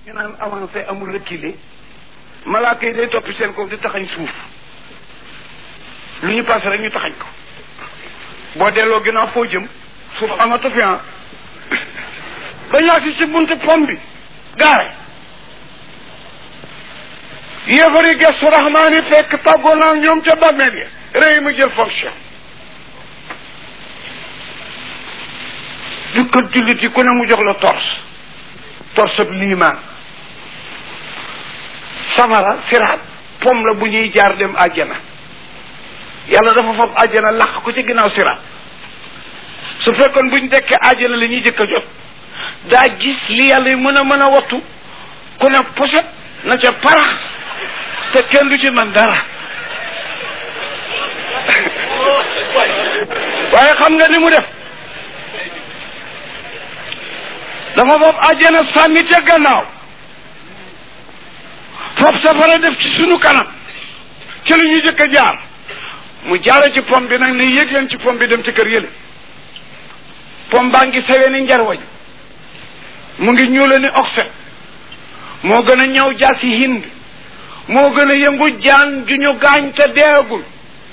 ñu naan avancé amul reculé malaaka yi day toppi seen kaw di taxañ suuf lu ñu passé rek ñu taxañ ko boo delloo ginnaaw foo jëm suuf amatu fi ah ba ñaa si ci buntu pom bi gaare yéefari gestu rahmaani fekk tàggoo naa ñoom ca bàmmeel ya réew mi jël fonction jukkat jullit yi ku ne mu jox la torse torse bi liimaan samara siraat pom la bu ñuy jaar dem àjjana yàlla dafa fab àjjana laq ko ci ginnaaw siraat su fekkoon buñ dekkee àjjana la ñuy jëkk a jot daa gis li yàlla yi mën a mën a wattu ku ne poset na ca parax te kenn du ci man dara waaye xam nga ni mu def dafa fab àjjana sànni ca gannaaw fab safara def ci sunu kanam ci lu ñu jëkk a jaar mu jaare ci pom bi nag ne yéeg leen ci pom bi dem ci kër yële pom baa ngi sawee ni njarwañ mu ngi ñuule ni oxset moo gën a ñëw jaasi hind moo gën a yëngu jaan ju ñu gaañ te deegul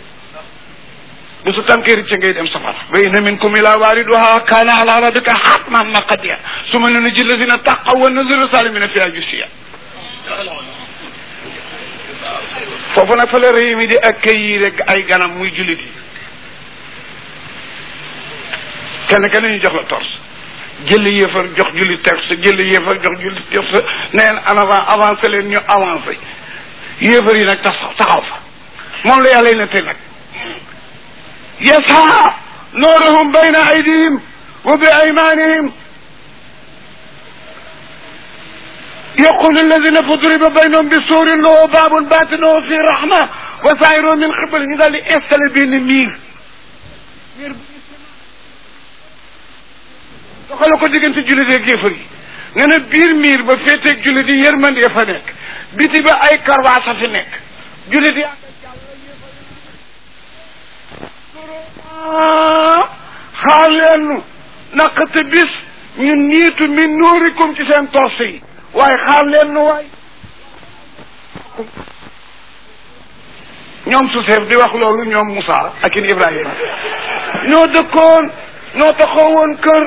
bu su tànkee ci ngay dem safara wa inna minkum ila waariduha kaana ala rabbika hatman maqdiya suma nunajji allazina taqaw wa naziru salimina fiha jusiya foofu nag fa la réew mi di accueillir rek ay ganam muy jullit yi kenn kenn ñu jox la torse jëli yéefar jox jullit torse jëli yéefar jox jullit torse neen en avant avancé leen ñu avancé yéefar yi nag tax taxaw fa moom la yàlla nette nag yasa nooruhum bayna aydihim wa bi aymanihim يقول الذين فضرب بينهم بسور له باب باطنه في رحمة وسائره من قبل ñu daal di installé benn miir miir doxale ko diggante jullit ak yéefar yi nga ne biir miir ba féeteeg jullit yi yërmande ya fa nekk biti ba ay karwaasa fi nekk jullit yi xaar leen nu naqate bis ñu niitu min nuurikum ci seen torse yi waaye xaar leen nu waay ñoom su seef di wax loolu ñoom Moussa ak in Ibrahima ñoo dëkkoon ñoo taxaw woon kër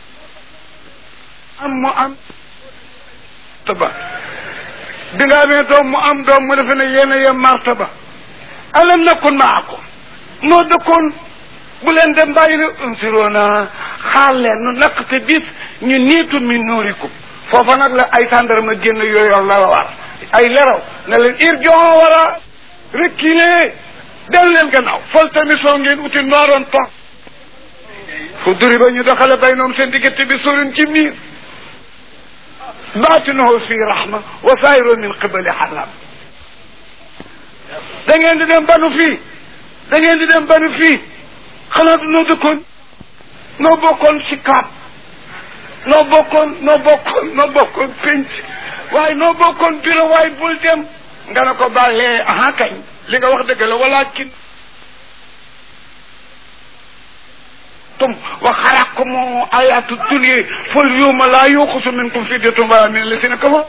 am mu am martaba bi nga amee doom mu am doom mu defe ne yéen a yem martaba alam nakun maakum noo dëkkoon bu leen dem bàyyi ne unsiroona xaar leen nu naqte bis ñu niitu min nuurikum foofa nag la ay tàndarma génn yooyu la war ay leraw ne leen irjon wara reculer del leen gannaaw fol tamit soo ngeen uti nooroon toog fu duri ba ñu doxale bay noom seen diggante bi surin ci miir baatinahu fi rahma wa saayiru min qibali xalam da ngeen di dem banu fii da ngeen di dem banu fii xanaa du noo dëkkoon noo bokkoon si kaat noo bokkoon noo bokkoon noo bokkoon pénc waaye noo bokkoon bureau waaye bul dem nga ne ko bàllee aha kañ li nga wax dëgg la walakin tum wa xaraqkum ayatu dunya fal yawma la yuxasu minkum fidyatun wala min alladhina kafaru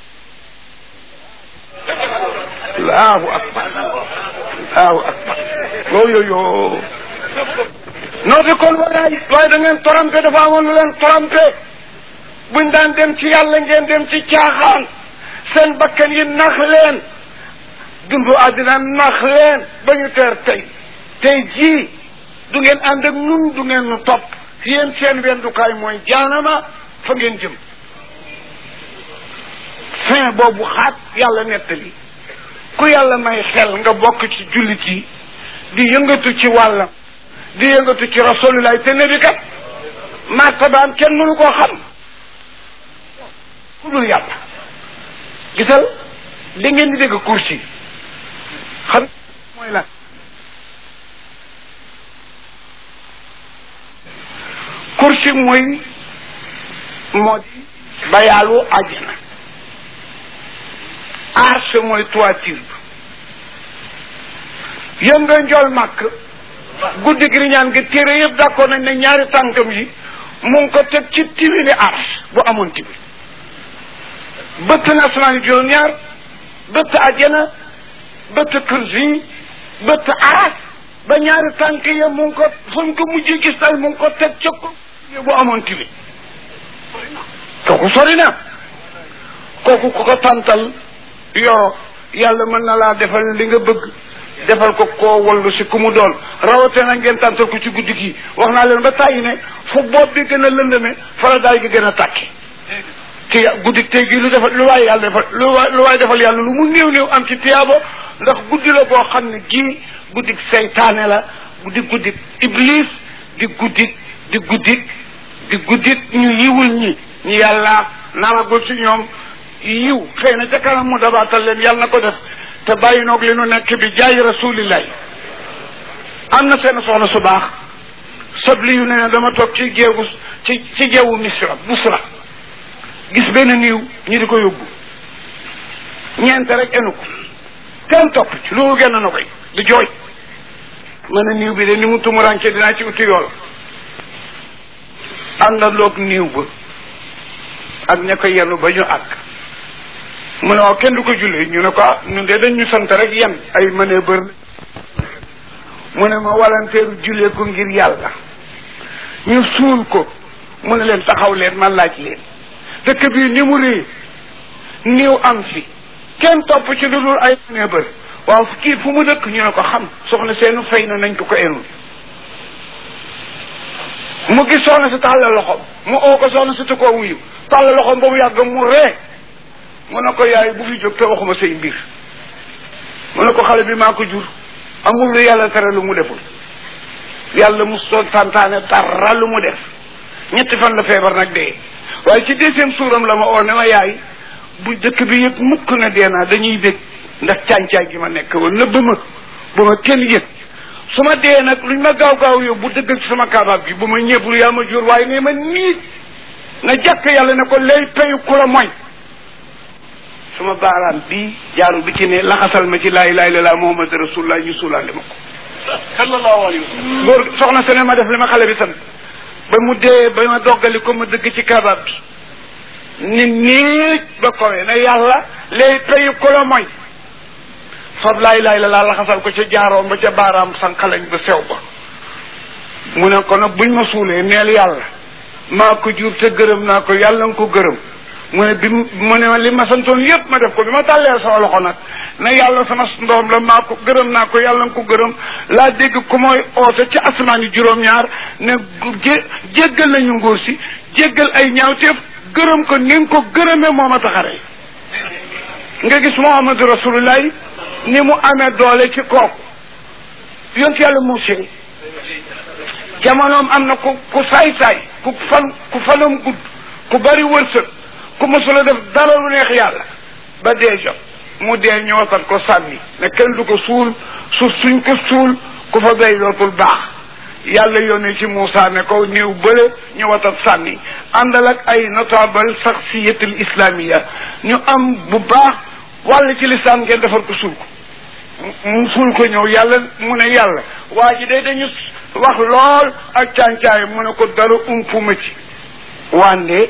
allahu akbar allahu akbar yooyoyo noo de kon walaay waaye da ngeen trompé dafa amoon lu leen trompé buñ daan dem ci yàlla ngeen dem ci caaxaan seen bakkan yi nax leen dundu àddina nax leen ba ñu teer tey tey jii du ngeen ànd ak nun du ngeen nu topp yéen seen wendukaay mooy jaanama fa ngeen jëm fin boobu xaat yàlla nettali ku yàlla may xel nga bokk ci jullit yi di yëngatu ci wàllam di yëngatu ci rasulullah te nebi kat martabaam kenn mënu koo xam ku dul yàlla gisal li ngeen di dégg kursi xam mooy lan kursi mooy moo di bayaalu àjjana arche mooy toiture bi yëm nga njool màkk guddi gi ñaan nga téere yëpp d'accord nañ ne ñaari tànkam yi mu ngi ko teg ci tibili arche bu amoon tibi bëtt na asamaan juróom ñaar bëtt àjjana bëtt kursi bëtt aras ba ñaari tànk ya mu ngi ko fu ñu ko mujjee gis daal mu ngi ko teg ca ko bu amoon tili kooku sori na kooku ku ko tàntal yoro yàlla mën na laa defal li nga bëgg defal ko koo wallu si ku mu doon rawate na ngeen tàntal ko ci guddi gi wax naa leen ba tàyyi ne fu bopp bi gën a lëndëme fara daay gi gën a tàkki te guddi tey gi lu defal lu waay yàlla defal lu waay lu waay defal yàlla lu mu néew néew am ci tiyaabo ndax guddi la boo xam ne gii guddi seytaane la di guddi iblis di guddi di guddi di guddi ñu yiwul ñi ñu yàlla naragul ci ñoom yiw xëy na ca kanam mu dabaatal leen yàlla na ko def te bàyyi noog li nu nekk bi jaay rasulillahi am na seen soxna su baax sabli yu ne dama toog ci géewu ci ci géewu misra busra gis benn niiw ñu di ko yóbbu ñeent rek enu ko kenn topp ci loolu genn na koy di jooy mën a niiw bi de ni mu tumuranke dinaa ci uti yool àndandoog niiw ba ak ña ko yenu ba ñu àgg mu ne waaw kenn du ko jullee ñu ne ko ah ñun de dañ ñu sant rek yan ay mënee bër mu ne ma walanteeru jullee ko ngir yàlla ñu suul ko mu ne leen taxaw leen ma laaj leen dëkk bii ni mu réy niiw am fi kenn topp ci lu dul ay mënee bër waaw kii fu mu dëkk ñu ne ko xam soxna seenu fay na nañ ko ko enul mu gis soxna si tàllal loxoom mu oo ko soxna si te koo wuyu tàllal loxoom ba mu yàgg mu ree mu ne ko yaay bu fi jóg te waxuma say mbir mu ne ko xale bi maa ko jur amul lu yàlla tere lu mu deful yàlla mu soon santaane dara lu mu def ñetti fan la feebar nag dee waaye ci deuxième suuram la ma oo ne ma yaay bu dëkk bi yëg mukk na dee naa dañuy bég ndax càncaay gi ma nekk woon nëbb ma bu ma kenn yëg su ma dee nag luñ ma gaaw gaaw yow bu dëggal ci sama kaabaab gi bu ma ñeebul yaa ma jur waaye ne ma niit na jàkk yàlla ne ko lay payu ku la moy suma baaraam bii jaaru bi ci ne laxasal ma ci laa ilaaha illallaah muhammad rasulullah ñu suulaale ma ko sallallahu alayhi wa sallam góor soxna se ne ma def li ma xale bi sant ba mu dee ba ma doggali ko ma dëgg ci kaabaab bi ni niit ba kowe ne yàlla lay payu ku la moy fab laa ilaaha illallaah laxasal ko ca jaaroom ba ca baaraam sànqalañ ba sew ba mu ne ko nag buñ ma suulee neel yàlla maa ko jur te gërëm naa ko yàlla nga ko gërëm mu ne bi mu ne li ma santoon yëpp ma def ko bi ma tàllee sama loxo nag ne yàlla sama ndoom la maa ko gërëm naa ko yàlla nga ko gërëm laa dégg ku mooy oote ci asamaan yi juróom-ñaar ne jé jéggal nañu nguur si jéggal ay ñaawteef gërëm ko ni nga ko gërëmee moo ma taxaree nga gis Muhammadu Rasulullah ni mu amee doole ci kooku yonent yàlla Muusaa jamonoom am na ku ku saay-saay ku fan ku fanam gudd ku bari wërsëg ku mosula def dara lu neex yàlla ba dee jot mu dee ñu watat ko sànni ne kenn du ko suul suuf suñ ko suul ku fa béy dootul baax yàlla yónnee ci Moussa ne ko néew bële ñu watat sànni àndal ak ay notable shakhsiyatul islamiya ñu am bu baax wàll ci lislaam ngeen defar ko suul ko mu suul ko ñëw yàlla mu ne yàlla waa ji day dañu wax lool ak càncaay mu ne ko dara umpuma ci wande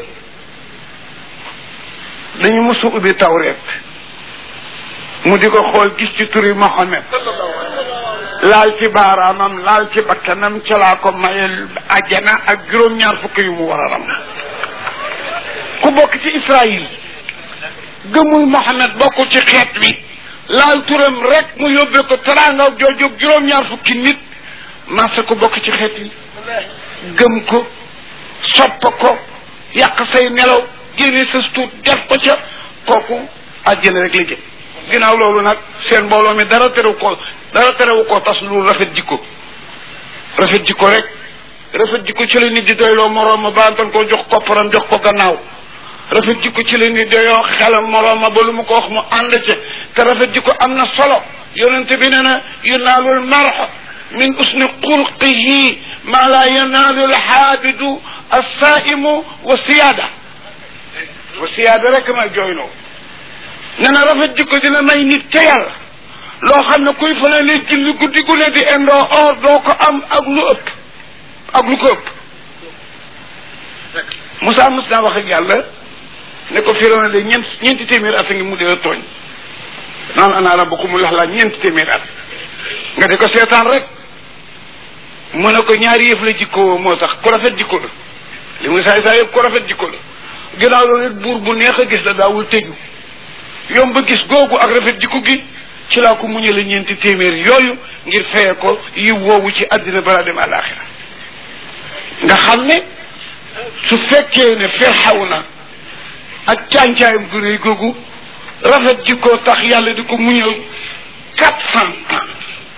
dañu mësu ubbi tawreet mu di ko xool gis ci turi Mohamed laal ci baaraamam laal ci bakkanam ca laa ko mayel ajjana ak juróom-ñaar fukk yu mu war a ram ku bokk ci Israël gëmul Mohamed bokk ci xeet wi laal turam rek mu yóbbee ko teraanga jooju juróom-ñaar fukki nit marché ko bokk ci xeet wi gëm ko sopp ko yàq say nelaw génne sa tuut def ko ca kooku àjjana rek la jëm ginnaaw loolu nag seen mbooloo mi dara terewu ko dara terewu ko tas lu rafet jikko rafet jikko rek rafet jikko ci la nit di doyloo moroom ma baantan koo jox kopparam jox ko gannaaw rafet jikko ci la nit doyoo xelam moroom ma ba lu mu ko wax mu ànd ca te rafet jikko am na solo yonent bi nee na yunaalul marx min usni xulqihi ma la yanaalu alxaabidu alsaimu wa siyaada wa siyaada rek may jooyloo nee na rafet jikko dina may nit ca yàlla loo xam ne kuy fa ne julli guddi gu ne di indoo or doo ko am ak lu ëpp ak lu ko ëpp Moussa mos naa wax ak yàlla ne ko Firawna de ñeent ñeenti téeméer at a ngi mu dee tooñ naan ana rabbukum mu lax laa ñeenti téeméer at nga di ko seetaan rek mu ne ko ñaari yëf la jikko moo tax ku rafet jikko la li muy saay saay yëpp ku rafet jikko la ginnaaw loolu it buur bu neex a gis la daawul tëju yomb ba gis googu ak rafet jikko gi ci laa ko muñale ñeenti téeméer yooyu ngir feye ko yi woowu ci àddina balaa dem àllaaxira nga xam ne su fekkee ne Firawna na ak càncaayam gu réy googu rafet jikko tax yàlla di ko muñal quatre cent ans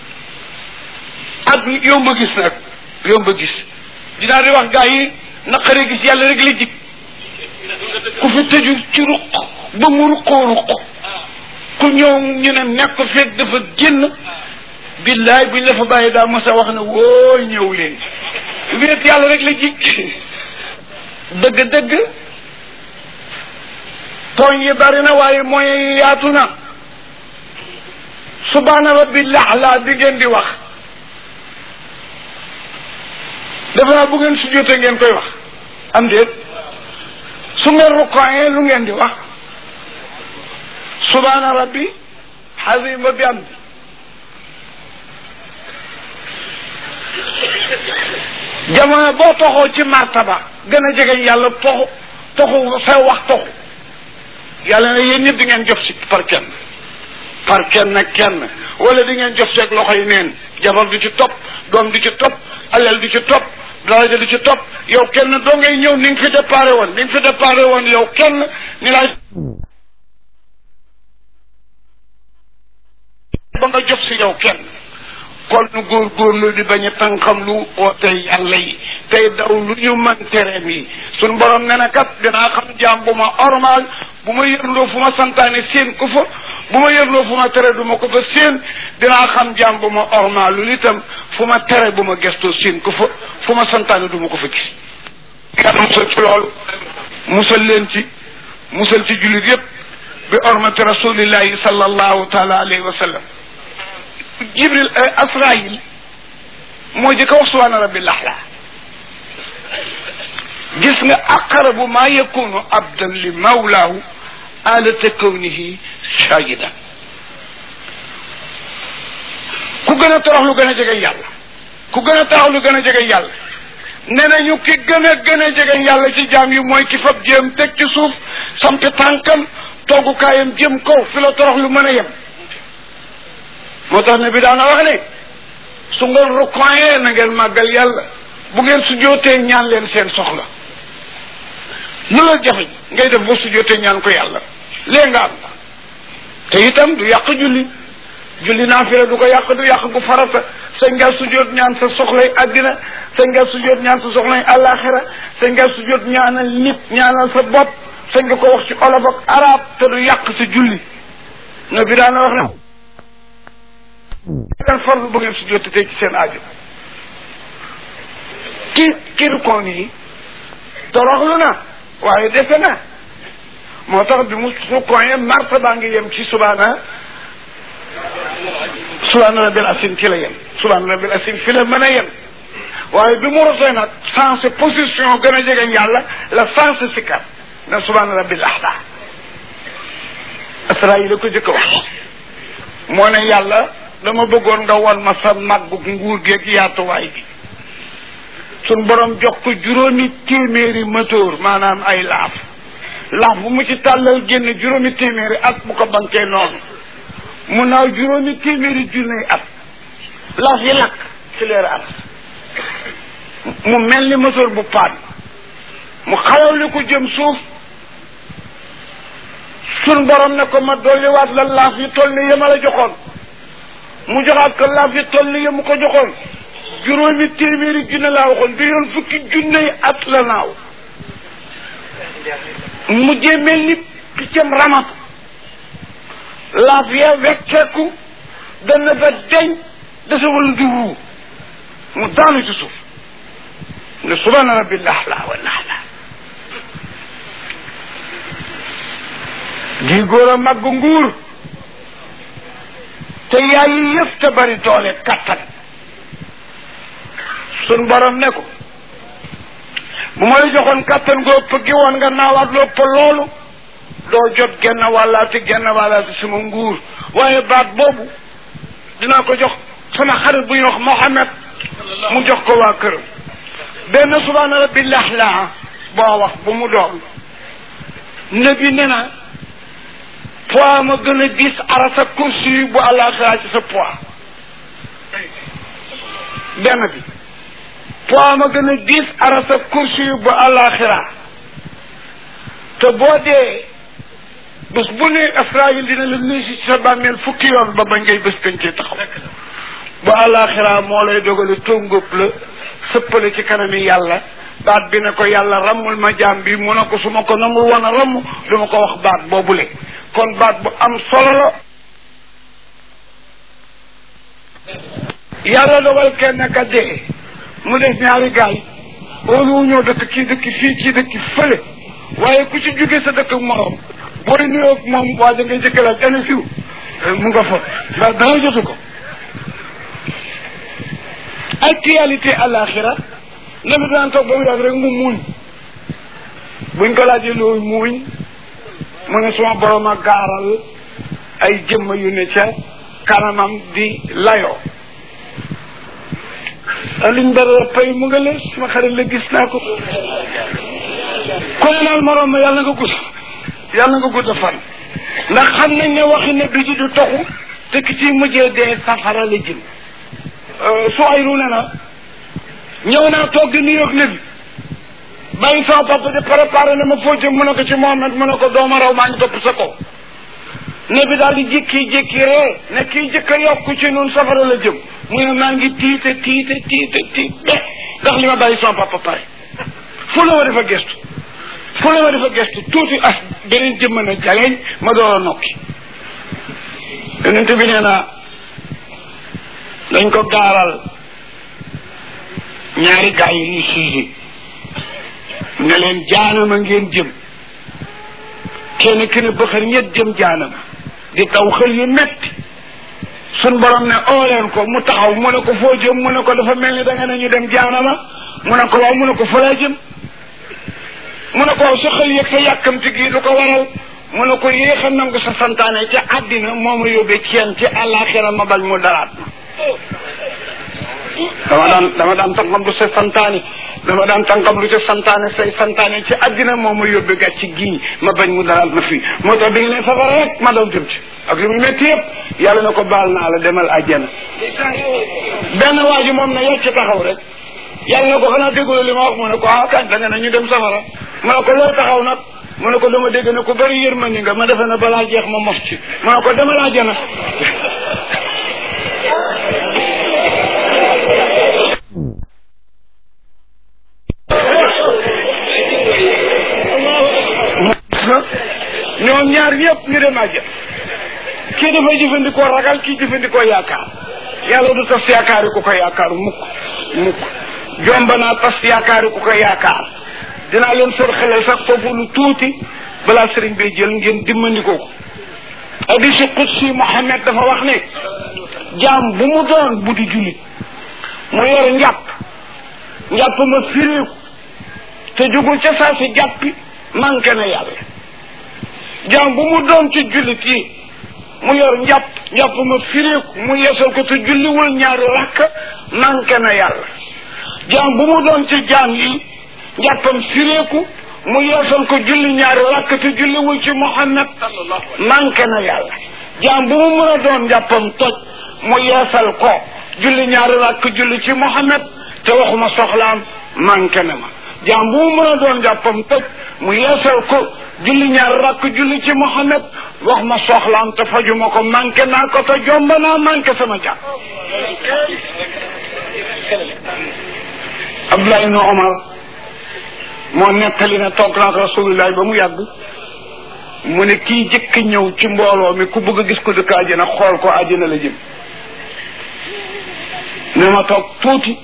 ak yomb a gis nag yomb a gis dinaa di wax gaa yi naqare gis yàlla rek la jig ku fi tëju ci ruq ba mu ruqoo ruq ku ñëw ñu ne nekk fekk dafa génn billaay buñ la fa bàyyi daa mos a wax ne woo ñëw leen wéet yàlla rek la jig dëgg-dëgg tooñ yi bari na waaye mooy yaatu na subhaana rabbi laxlaa bi ngeen di wax defe naa bu ngeen su jotee ngeen koy wax am déet su ngeen rukkooyee lu ngeen di wax subhaana rabbi xazima bi am jamono boo toxoo ci martaba gën a jege yàlla toxu toxu sa wax toxu yàlla ne yéen ñëpp di ngeen jox si par kenn par kenn nag kenn wala di ngeen jox seeg loxo yi neen jabar du ci topp doom du ci topp alal du ci topp daraja du ci topp yow kenn doo ngay ñëw ni nga fi déparé woon ni nga fi déparé woon yow kenn ni laay ba nga jox si yow kenn kon nu góorgóorlu di bañ a tànqam lu oote yàlla yi tey daw lu ñu man tereem yi suñ borom ne na kat dinaa xam jaam bu ma ormal bu ma yërloo fu ma santaane seen ko fa bu ma yërloo fu ma tere du ma ko fa seen dinaa xam jaam bu ma ormal lu itam fu ma tere bu ma gestoo seen ko fa fu ma santaane du ma ko fa gis yàlla musal ci loolu musal leen ci musal ci jullit yépp bi ormati rasulillahi sallallahu taala alayhi wa sallam jibril asrail moo jëkk a wax subhaana rabbi laxla gis nga aqrabu ma yakunu abdan li mawlaahu alata kawnihi shahidan ku gën a torox lu gën a jege yàlla ku gën a torox lu gën a jege yàlla nee nañu ki gën a gën a jege yàlla ci jaam yi mooy ki fab jéem teg ci suuf sampi tànkam toggukaayam jëm kaw fi la torox lu mën a yem moo tax ne bi daana wax ne su ngeen rukoyee na ngeen màggal yàlla bu ngeen sujootee ñaan leen seen soxla lu la jafe ngay def ba sujootee ñaan ko yàlla lee nga am te itam du yàq julli julli naafila du ko yàq du yàq gu farata sañ nga sujoot ñaan sa soxlay àddina sañ nga sujoot ñaan sa soxlay àllaaxira sañ nga sujoot ñaanal nit ñaanal sa bopp sañ nga ko wax ci olof ak arab te du yàq sa julli no bi daana wax ne leen farlu bu ngeen su jottatee ci seen aajo ki ki rukoon yi toroxlu na waaye defe na moo tax bi mu rukoonee marta baa ngi yem ci subaana subaana rabbil asim ci la yem subaana rabbil asim fi la mën a yem waaye bi mu rotee nag sensé position gën a jege yàlla la sensé sikkat na subaana rabbil ahla asra yi la ko jëkk wax moo ne yàlla dama bëggoon nga won ma sa màggu nguur geeg yaatuwaay bi suñ borom jox ko juróomi téeméeri moteur maanaam ay laaf laaf bu mu ci tàllal génn juróomi téeméeri at bu ko bankee noonu mu naaw juróomi téeméeri junney at laaf yi lakk ci leer at mu mel ni moteur bu paan mu xalaw li ko jëm suuf suñ borom ne ko ma dolliwaat la laaf yi toll ni yema la joxoon mu joxaat ko laaf yi toll ni yemu ko joxoon juróomi téeméeri junne laa waxoon bi yoon fukki junne yi at la naaw mujjee mel ni piccam ramatu laaf ya wecceeku dana ba deñ desewul nduru mu daanu ci suuf ne subhaana rabbi laxla wa laxla gi góor a màgg nguur te yaay yi yëpp te bari doole kattan sun borom ne ko bu ma la joxoon kattan goo ëpp gi woon nga naawaat lu ëpp loolu doo jot genn wàllaati genn wàllaati sama nguur waaye baat boobu dinaa ko jox sama xarit bu ñuy wax Mohamed mu jox ko waa këram benn subhaana rabbi laxlaa boo wax bu mu doon nabi ne na poids ma gën a diis arasa kursi yi bu àllaaxira ci sa poids benn bi poids ma gën a diis arasa kursi yi bu àllaaxira te boo dee bés bu ne Israël dina la nuyu si sa bàmmeel fukki yoon ba ba ngay bés peñ ci taxaw bu àllaaxira moo lay dogale tóngóob la sëppale ci kanami yàlla baat bi ne ko yàlla rammul ma jaam bi mu ne ko su ma ko namul woon a ramm du ma ko wax baat boobule kon baat bu am solo la yàlla dogal kenn ka dee mu def ñaari gaay óolu ñoo dëkk kii dëkk fii kii dëkk fële waaye ku ci jóge sa dëkk morom booy nuyoo moom waa da ngay jëkk laaj ana fiw mu nga fa ndax dara jotu ko actualité àlaxira la mi daan toog ba mu yàgg rek mu muuñ buñ ko laajee loolu muuñ mu ne suma borom a gaaral ay jëmm yu ne ca kanamam di layoo aliñ dara pay mu nga lees suma xarit la gis naa ko ku ne naan morom ma yàlla nga gudd yàlla nga gudd fan ndax xam nañ ne waxi ne bi ji du toxu te ki ci mujjee dee safara la jëm su ay ru ne na ñëw naa toog di nuyoog ne bi bàyyi sama papa di préparé ne ma foo jëm mu ne ko ci Mohamed mu ne ko dooma raw maa ngi topp sa kaw ne bi daal di jékki-jékki ree ne kii jëkk a yokku ci nun safara la jëm mu ne maa ngi tiite tiite tiite tiite ndax li ma bàyyi sama papa pare fu la ma defa gestu fu la ma defa gestu tuuti as beneen jëmm na jaleñ ma door a nokki yonente bi nee na dañ ko gaaral ñaari gaa yi ñu siisi ne leen jaanama ngeen jëm kenn ki ne bëxër ñett jëm jaanama di taw xël yu metti sun borom ne oo leen ko mu taxaw mu ne ko foo jëm mu ne ko dafa mel ni da nga ne ñu dem jaanama mu ne ko waaw mu ne ko fa laa jëm mu ne ko waaw sa xël yeeg sa yàkkamti gi lu ko waral mu ne ko yéex a nangu sa santaane ci àddina moo ma yóbbee ci yéen ci àllaaxira ma bañ mu daraat dama daan dama daan tànkam lu sa santaane dama daan tànkam lu sa santaane say santaane ci àddina moo ma yóbbee gàcc gii ma bañ mu daraat ma fii moo tax bi nga ne safara rek ma daw jëm ci ak li mu métti yëpp yàlla na ko baal naa la demal àjjana benn waa ji moom na yàcc taxaw rek yàlla na ko xanaa déggula li ma wax mu ne ko ah kañ da nga ne ñu dem safara mu ne ko loo taxaw nag mu ne ko dama dégg ne ko bëri yërmandi nga ma defe ne balaa jeex ma mos ci mu ne ko demal àjjana ñoom ñaar ñëpp ñu dem àjjana kii dafay jëfandikoo ragal kii jëfandikoo yaakaar yàlla du tas yaakaari ku ko yaakaar mukk mukk jomba naa tas yaakaari ku ko yaakaar dinaa leen sor xelal sax foofu lu tuuti balaa sëriñ bay jël ngeen dimmandikoo ko hadisu qudsi Muhammad dafa wax ne jaam bu mu doon bu di jullit mu yor njàpp njàpp ma firéeku te jugul ca saa si jàppi manqué na yàlla jaam bu mu doon ci jullit yi mu yor njàpp njàpp ma firéeku mu yeesal ko te julliwul ñaari rakk manqué na yàlla jaam bu mu doon ci jaam yi njàppam firéeku mu yeesal ko julli ñaari rakk te julliwul ci Muhammad manqué na yàlla jaam bu mu mën a doon njàppam toj mu yeesal ko julli ñaari rakk julli ci Muhammad te waxuma soxlaam manqué na ma jaam bu mu mën a doon njàppam toj mu yeesal ko julli ñaari rakk julli ci Muhammad wax ma soxlaam te fajuma ko manqué naa ko te jomb naa manqué sama jàpp Abdullah ibn Omar moo nettali ne toog naa ko rasulullah ba mu yàgg mu ne kii jëkk ñëw ci mbooloo mi ku bëgg a gis ko dëkk àjjana xool ko àjjana la jëm ne ma toog tuuti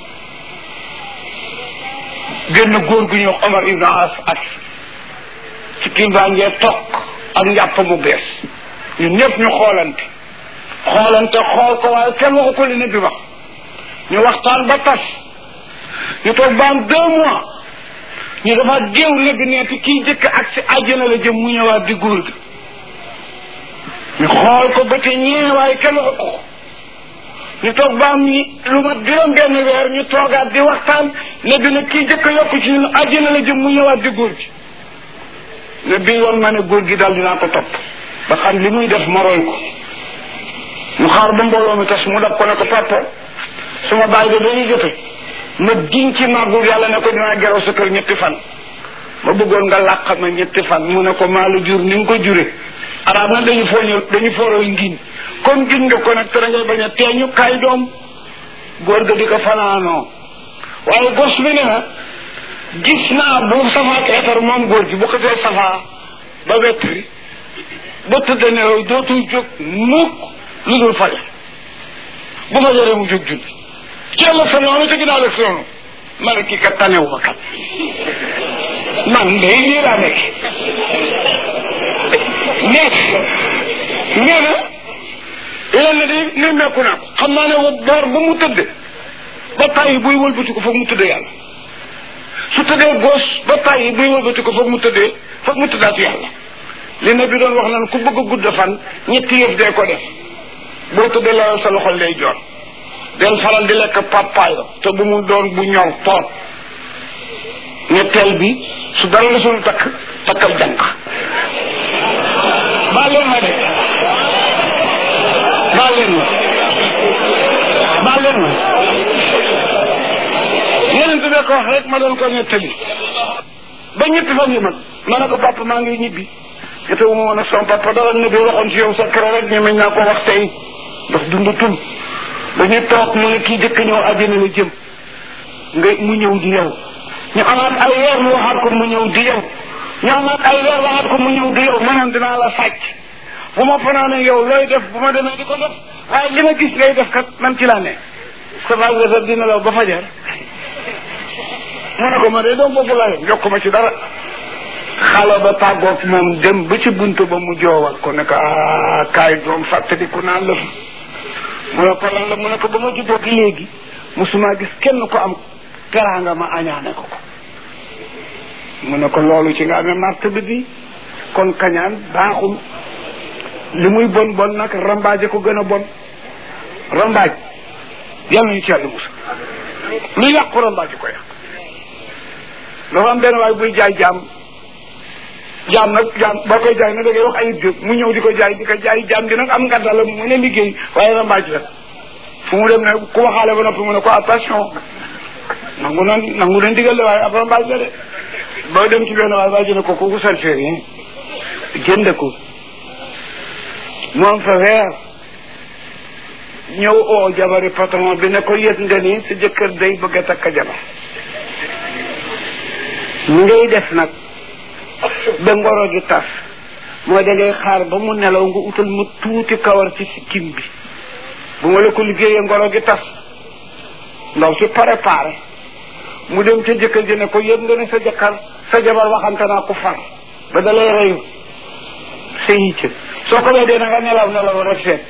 génn góor gu ñuy wax Omar ibn As ak ci kii baa ngee toog ak njàpp mu bees ñun ñëpp ñu xoolante xoolante xool ko waaye kenn waxu ko li ne bi wax ñu waxtaan ba tas ñu toog ba am deux mois ñu dafa géew nag neeti kii jëkk ak si àjjana la jëm mu ñëwaat di góor gi ñu xool ko ba te ñeewaay kenn waxu ko ñu toog ba am ñi lu mat juróom benn weer ñu toogaat di waxtaan ne bi nag kii jëkk yokk ci ñun àjjana la jëm mu ñëwaat di góor gi ne bi yoon ma ne góor gi daal dinaa ko topp ba xam li muy def ma roy ko ñu xaar ba mbooloo mi tas mu dab ko ne ko papa suma baay de dañuy jote ma giñ ci màggu yàlla ne ko dinaa geraw sa kër ñetti fan ma bëggoon nga làq ma ñetti fan mu ne ko maa la jur ni nga ko jure arab na dañu fooñu dañu fooroy ngiñ comme giñ nga ko nag te ngay bañ a teeñu kaay doom góor ga di ko fanaanoo waaye gos bi ne na gis naa bu safa ak etar moom góor gi bu ko see safa ba wettri ba tëdd nelaw dootul jóg mukk lu dul fajar bu fajaree mu jóg julli ci la sa noonu ci ginnaaw la noonu ma ne kii kat tanewu ma kat man de lii laa nekk mais nee na lenn di ni mekku naa ko xam naa ne wa boor ba mu tëdd ba tàyyi buy wëlbati ko foog mu tëdd yàlla su tëddee gos ba tàyyi buy wëlbati ko foog mu tëddee foog mu tëddaat yàlla li ne bi doon wax naan ku bëgg a gudd fan ñetti yëf dee ko def boo tëddee la sa loxol lay joor del faral di lekk papayo te bu mu doon bu ñor toot ñetteel bi su dara la suñu takk takkal jànq baal leen ma de baal leen ma baal leen ma yeneen bi ko wax rek ma doon ko ñettali ba ñetti fan yi man ma ne ko papa maa ngi ñibbi ete wu ma woon ak sama papa dara ne bi waxoon ci yow sa kër rek ñu meñ naa ko wax tey ndax dundatul dañuy toog ñu ne kii jëkk ñëw àjjana la jëm nga mu ñëw di yow ñu amaat ay weer mu waxaat ko mu ñëw di yow ñu amaat ay weer waxaat ko mu ñëw di yow maanaam dinaa la sàcc bu ma fanaane yow looy def bu ma demee di ko def waaye li ma gis ngay def kat man ci laa ne sa magasa dina law ba fajar mu ne ko ma de doom boobu laa yokk ma ci dara xale ba tàggoog moom dem ba ci buntu ba mu joowal ko ne ko ah kaay doom fàttaliku naa la fi mu ne ko lan la mu ne ko ba ma juddoo léegi musuma gis kenn ko am teraanga ma añaane ko ko mu ne ko loolu ci nga amee martaba bi kon kañaan baaxul li muy bon bon nag rambaaje ko gën a bon rambaaj yàlla ñu ci yàlla musa lu yàqu rambaaje ko yàq dafa am benn waay buy jaay jaam jaam nag jaam boo koy jaay nag da ngay wax ayib jóg mu ñëw di ko jaay di ko jaay jaam di nag am ngàdda la mu ne liggéey waaye rambaaj la fu mu dem ne ku waxaale ba noppi mu ne ko attention nangu na nangu na ndigal la waaye ab rambaaj la de boo dem ci benn waay waa ji ne ko kooku salféer yi jënd ko moom fa weer ñëw oo jabari patron bi ne ko yëg nga ni sa jëkkër day bëgg a takk jabar mu ngay def nag ba ngoro gi tas mooy da ngay xaar ba mu nelaw nga utal ma tuuti kawar ci sikkim bi bu ma la ko liggéeyee ngoro gi tas ndaw si préparé mu dem ca jëkkër ji ne ko yëg nga ne sa jëkkër sa jabar waxante naa ko far ba da lay reyu sa yicc soo ko weedee na nga nelaw nelaw rek seet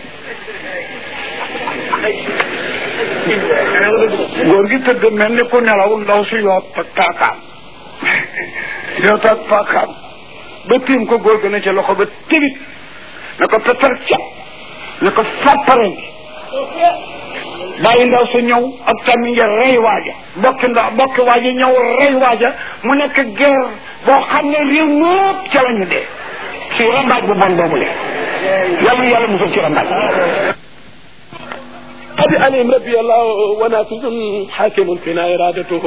góor gi tëdd mel ni ku nelaw ndaw si yoot ak paakaam yoot ak paakaam ba tiim ko góor gi ne ca loxo ba tibit ne ko pepper cap ne ko fàppare bàyyi ndaw sa ñëw ak tamit nga rey waaja bokki ndaw bokki waaja ñëw rey waaja mu nekk guerre boo xam ne réew ñëpp ca la ñu dee si rambaaj bu bon boobu le yàlla yàlla musal ci rambaaj قد علم ربي الله ونافذ حاكم فينا ارادته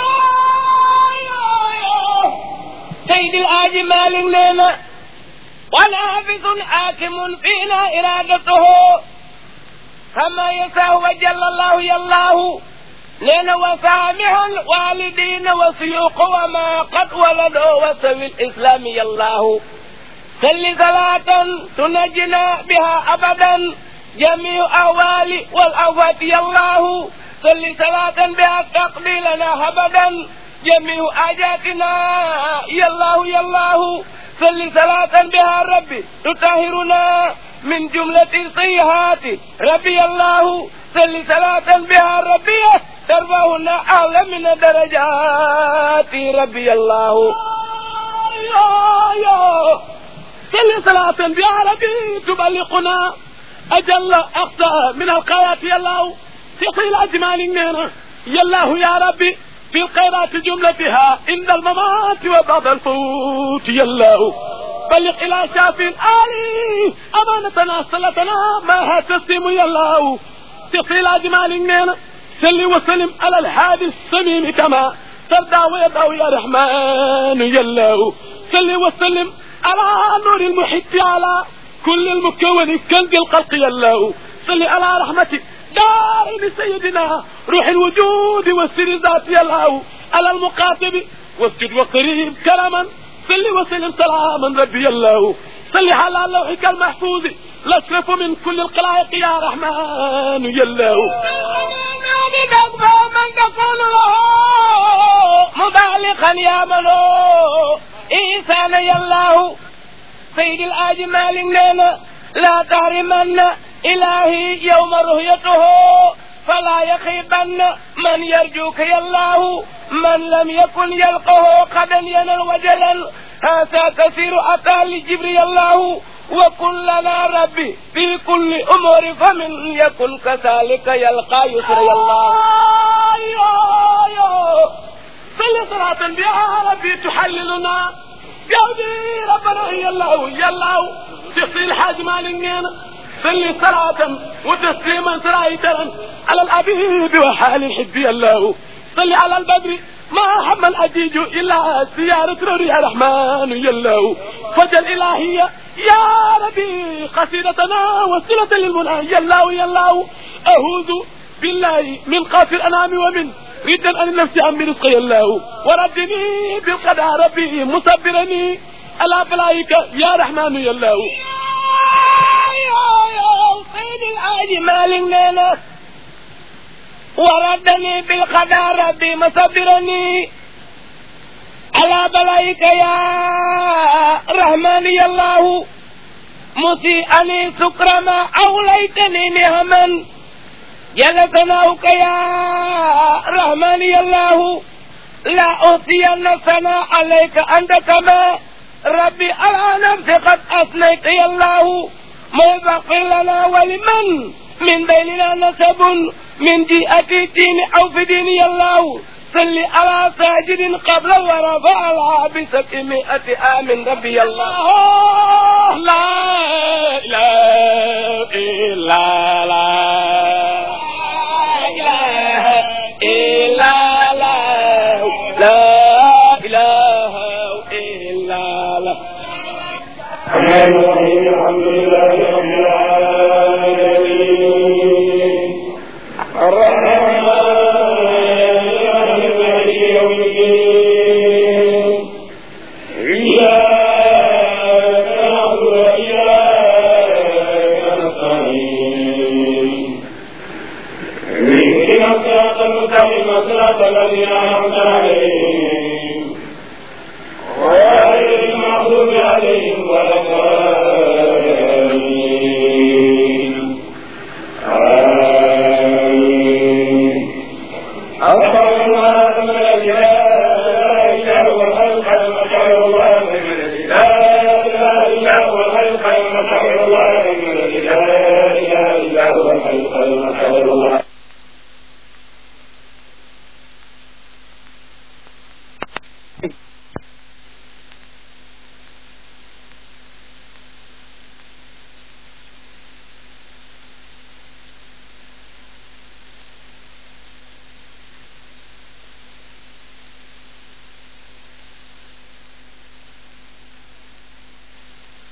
سيد الآج مالك لنا ونافذ حاكم فينا إرادته كما يساه وجل الله يالله لنا وسامح الوالدين وسيوق وما قد ولدوا وسوي الإسلام يالله سل صلاة تنجنا بها أبدا جميع أهوال والأوفات يالله صل صلاة بها تقضي لنا أبدا جميع آجاتنا يالله يالله صل صلاة بها ربي تطهرنا من جملة السيئات ربي الله صل صلاة بها ربي ترفعنا أعلى من درجات ربي الله يا يا صل صلاة بعربي تبلغنا أجل أقصى من الخيرات يا الله تقي الأجمال نينا يا الله يا ربي في الخيرات جملتها عند الممات وبعد الفوت يا الله بلغ إلى شاف آلي أمانتنا صلتنا ما تسلم يا الله تقي الأجمال نينا سل وسلم على الهادي السميم كما ترضى ويرضى يا رحمن يا الله سل وسلم على نور المحيط على كل المكون كنز الخلق يا الله صل على رحمتك دائم سيدنا روح الوجود والسر ذات يا الله على المقاتب واسجد وقريب كرما صل وسلم سلاما ربي الله صل على لوحك المحفوظ الاشرف من كل الخلائق يا رحمن يا الله من تكون له مبالغا يا منو إنسان يا الله سيد الآجمال لنا لا تحرمن إلهي يوم رؤيته فلا يخيبن من يرجوك يا الله من لم يكن يلقه قدا ينل وجلا هذا كثير أتى لجبريل الله وكن لنا ربي في كل أمور فمن يكن كذلك يلقى يسر يا الله يا يا صل صلاة بها ربي تحللنا قلبي ربنا يا الله يا الله تخفي الحاج مالنا صلي صلاة وتسليما سرايتا على الأبيب وحال الحب يا الله صل على البدر ما هم الأجيج إلا سيارة روري الرحمن يا الله فجل إلهية يا ربي قصيدتنا وسيلة للمنى يا الله يا الله أهوذ بالله من قاف الأنام ومن ردا عن النفس عن برزق يا الله وردني بالقضاء ربي مصبرني على بلايك يا رحمن يا الله يا يا سيد الحاج مالك لنا وردني بالقضاء ربي مصبرني على بلايك يا رحمن يا الله مسيئني سكر ما أوليتني نعما يا ثناؤك يا رحمن يا الله لا أوصين ثناء عليك أنت كما ربي على نفسي قد أثنيت يا الله ما يغفر لنا ولمن من بيننا نسب من جهة الدين أو في دين يا الله صل على ساجد قبل ورفع على بسبعمائة عام ربي الله لا إله إلا الله إله إلا الله لا إله إلا الله الحمد لله رب العالمين الرحمن الرحيم مالك يوم الدين إياك نعبد وإياك نستعين اهدنا الصراط المستقيم صراط الذين أنعمت عليهم غير المغضوب عليهم ولا الضالين آمين اللهم لا إله إلا هو الخلق المشعر الله من لا إله إلا هو الخلق المشعر الله من لا إله إلا هو الخلق المشعر الله